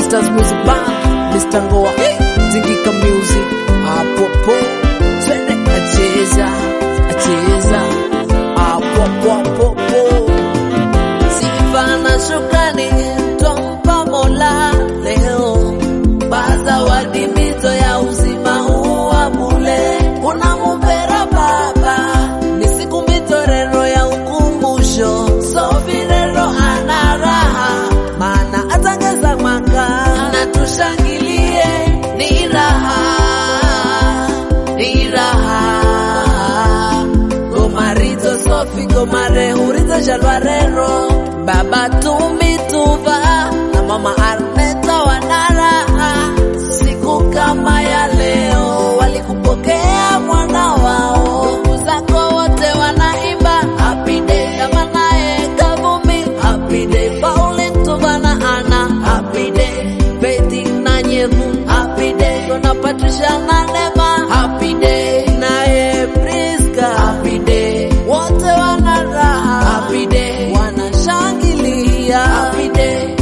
Stars Music Band, Mr. Ngoa, Zingika Music, apopo, twende acheza, acheza, apopopopo. Sifa na shukrani twampa Mola leo, bazawadi mizo ya uzima huu wa bule, unamumbera Baba, ni siku mitorero ya ukumbusho, sovirero ana raha, maana atangeza mwaka na tushangilie, ni raha, ni raha gomarizo sofi gomarehurizo shalwarero baba tumituva na mama arneta wanaraha siku kama ya leo walikupokea mwana wao ndugu zako wote wanaimba happy day kama naye kavumi happy day pauline tuva na ana happy day beti na nyevu happy day kona patricia na nema happy day naye priska happy day wote wana raha happy day wanashangilia happy day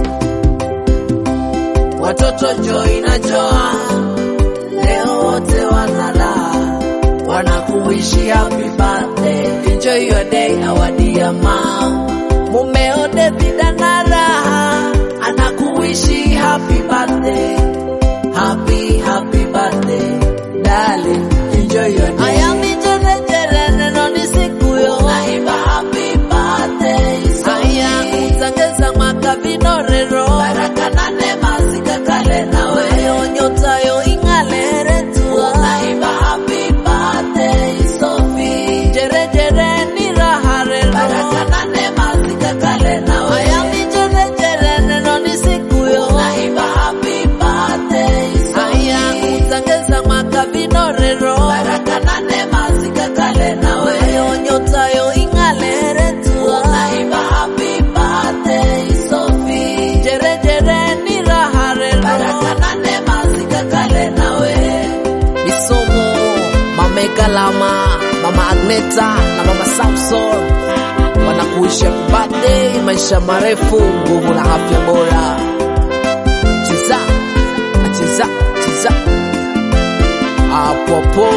watoto Joy na Joan leo wote wanala wanakuishi happy birthday enjoy your day our dear mom mumeo David ana raha anakuishi happy birthday happy happy birthday darling enjoy your day aya mijere jere neno ni siku yo naimba happy birthday aya utangeza mwaka vinorero baraka na neema zikakale nawe ayo nyota yo ing'alere tu naimba happy birthday Sophie jere jere ni raha rero baraka na neema zikakale nawe aya mijere jere neno ni siku yo naimba happy birthday aya utangeza mwaka vinorero baraka na neema zikakale nawe ayo nyota yo ing'alere tu naimba happy birthday Sophie jere jere ni raha rero baraka na neema zikakale nawe Isomo, Mama Ekalama, Mama Agneta na Mama Samson wanakuisha birthday, maisha marefu, nguvu na afya bora. Cheza, cheza, cheza hapo hapo.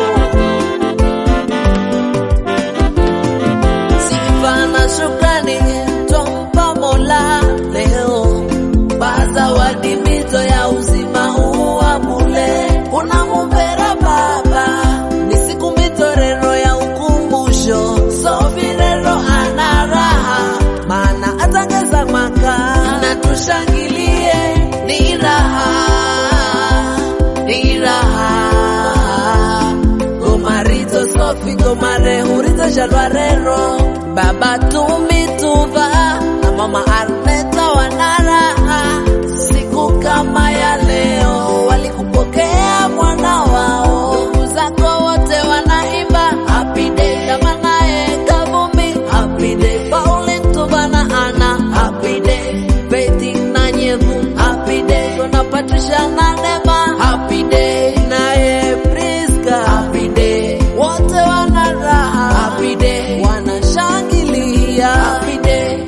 Sifa na shukrani twampa Mola leo, bazawadi mizo ya uzima huu wa bule, unamumbera Baba, ni siku mitorero ya ukumbusho, sovirero ana raha, maana atangeza mwaka na tushangilie, ni raha, ni raha gomarizo sofi gomarehurizo shalwarero baba tumituva na mama arneta wanaraha siku kama ya leo walikupokea mwana wao ndugu zako wote wanaimba happy day kama naye kavumi happy day pauline tuva na ana happy day beti na nyevu happy day kona patricia na nema happy day naye priska happy day wote wana raha happy day wanashangilia happy day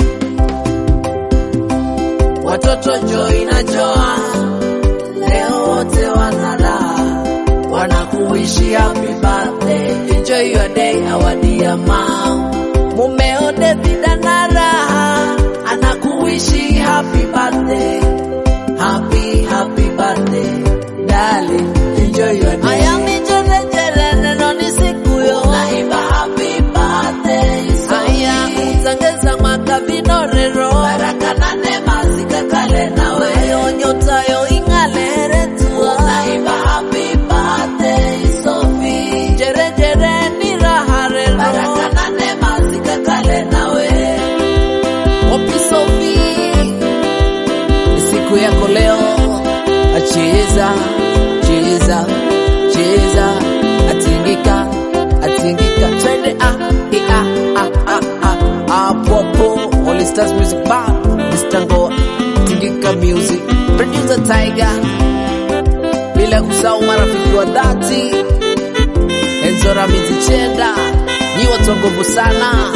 watoto Joy na Joan leo wote wana raha wanakuishi happy birthday enjoy your day our dear mom mumeo David ana raha anakuishi happy birthday happy happy birthday darling enjoy your day aya mijere jere neno ni siku yo naimba happy birthday aya utangeza mwaka vinorero baraka na neema zikakale nawe ayo nyota yo ing'alere tu naimba happy birthday Sophie jere jere ni raha rero baraka na neema zikakale nawe Opi Sophie ni siku yako leo, acheza cheza cheza, atingika atingika, twende ah i, ah ah ah ah hapo hapo. All Stars Music Band, Mr. Ngoa, Tingika Music, producer Tiger, bila kusahau marafiki wa dhati Enzora Mizichenda, nyi watu wa nguvu sana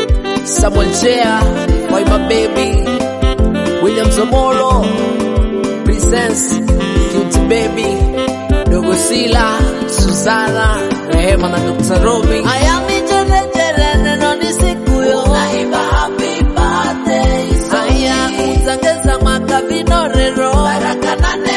Samuel Chea, Waiba Baby, William Zomolo, presents Cute Baby, Dogo Sila, Susana, Rehema na Dr. Robin. Haya mijerejere neno ni siku yo. Naimba happy birthday. Haya kuzangeza mwaka vinorero. Baraka na